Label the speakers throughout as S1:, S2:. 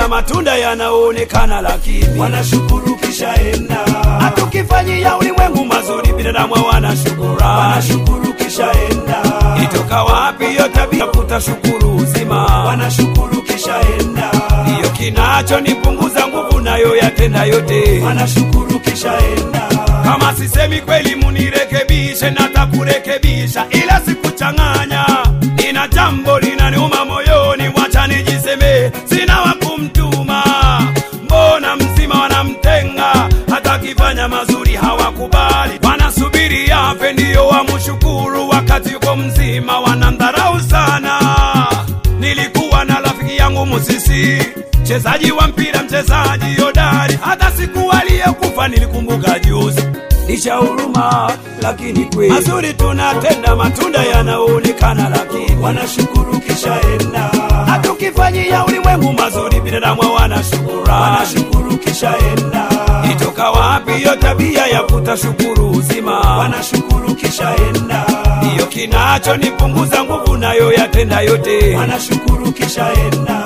S1: tunatenda matunda yanaonekana, lakini
S2: wanashukuru kisha enda,
S1: hatukifanyia ulimwengu mazuri, binadamu hawana shukurani.
S2: wanashukuru kisha enda,
S1: Ilitoka wapi hiyo tabia kutashukuru uzima?
S2: wanashukuru kisha enda,
S1: Ndiyo kinachonipunguza nguvu, nayo yatenda yote.
S2: wanashukuru kisha enda,
S1: Kama sisemi kweli, munirekebishe, natakurekebisha, ila sikuchanganya. Nina jambo linaniuma moyoni, wacha nijiseme, sina wa kumtuma. Mbona mzima wanamtenga, hata akifanya mazuri hawakubali, wanasubiri yafe ndiyo wamshukuru, wakati yuko mzima wanamdharau sana. Nilikuwa na rafiki yangu Musisi, mchezaji wa mpira, mchezaji hodari, hata siku aliyekufa nilikumbuka juzi. Licha huruma, lakini kweli mazuri tunatenda, matunda yanaonekana, lakini
S2: wanashukuru kisha enda,
S1: hatukifanyia ulimwengu mazuri, binadamu hawana shukurani.
S2: wanashukuru kisha enda,
S1: Itoka wapi hiyo tabia ya kutashukuru uzima?
S2: wanashukuru kisha enda,
S1: Ndiyo kinachonipunguza nguvu, nayo yatenda yote.
S2: wanashukuru kisha enda,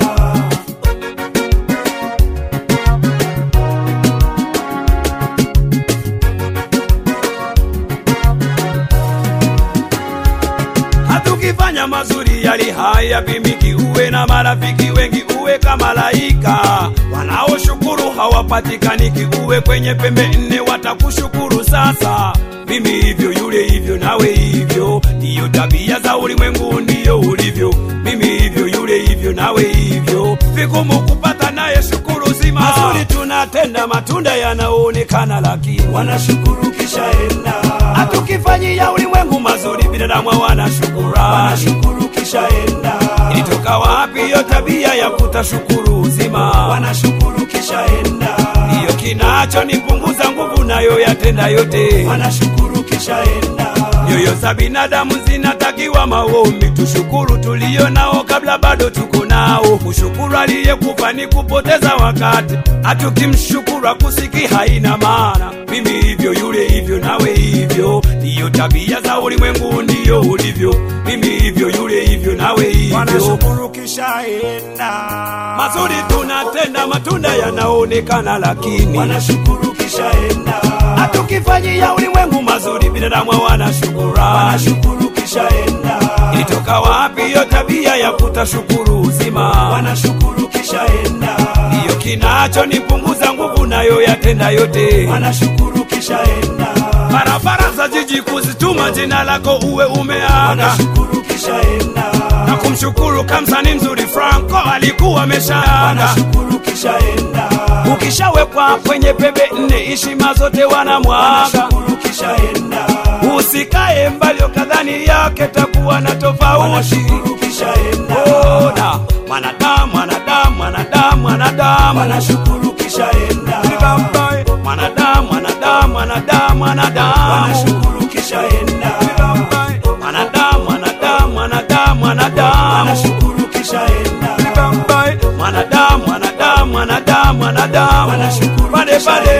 S1: hatukifanya mazuri yali haya pimiki, uwe na marafiki wengi, uwe kama malaika wanaoshukuru hawapatikaniki, uwe kwenye pembe nne watakushukuru. Sasa mimi hivyo, yule hivyo, nawe hivyo, ndiyo tabia za ulimwengu, ndiyo ulivyo. Mimi hivyo, yule hivyo, nawe hivyo, vigumu kupata naye shukuru zima. Mazuri tunatenda, matunda yanaonekana, lakini
S2: wanashukuru kisha enda,
S1: hatukifanyia ulimwengu mazuri, binadamu hawana shukurani.
S2: wanashukuru kisha enda,
S1: Ilitoka wapi hiyo tabia ya kutashukuru uzima?
S2: wanashukuru kisha enda,
S1: Ndiyo kinachonipunguza nguvu, nayo yatenda yote.
S2: wanashukuru kisha enda,
S1: Nyoyo za binadamu zinatakiwa maombi, tushukuru tulio nao kabla bado tuko nao. Kushukuru aliyekufa ni kupoteza wakati, hatukimshukuru akusiki haina maana. Mimi hivyo, yule hivyo, nawe hivyo, ndiyo tabia za ulimwengu, ndiyo ulivyo. Mimi hivyo, yule hivyo, nawe hivyo.
S2: wanashukuru kisha enda,
S1: Mazuri tunatenda, matunda yanaonekana, lakini
S2: wanashukuru kisha enda,
S1: hatukifanyia ulimwengu mazuri, binadamu hawana shukurani.
S2: wanashukuru kisha enda,
S1: Ilitoka wapi hiyo tabia ya kutashukuru uzima?
S2: wanashukuru kisha enda,
S1: Ndiyo kinachonipunguza nguvu, nayo yatenda yote.
S2: wanashukuru kisha enda,
S1: Barabara za jiji kuzituma jina lako uwe umeaga
S2: wanashukuru kisha enda,
S1: na kumshukuru kamsani mzuri Franco alikuwa ameshaaga.
S2: wanashukuru kisha enda,
S1: Ukishawekwa kwenye pembe nne, heshima zote wanamwaga.
S2: wanashukuru kisha enda,
S1: Usikae mbali ukadhani yake takuwa na tofauti.
S2: wanashukuru kisha enda,
S1: Ona mwanadamu, mwanadamu, mwanadamu, mwanadamu,
S2: wanashukuru kisha enda,
S1: Bye-bye. mwanadamu, mwanadamu, mwanadamu, mwanadamu,
S2: wanashukuru kisha enda,
S1: Bye-bye. mwanadamu, mwanadamu, mwanadamu, mwanadamu,
S2: wanashukuru kisha enda,
S1: Bye-bye. mwanadamu, mwanadamu, mwanadamu, mwanadamu,
S2: Wanashukuru
S1: pale
S2: kisha
S1: pale.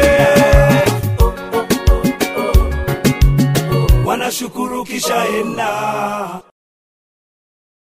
S2: wanashukuru kisha enda.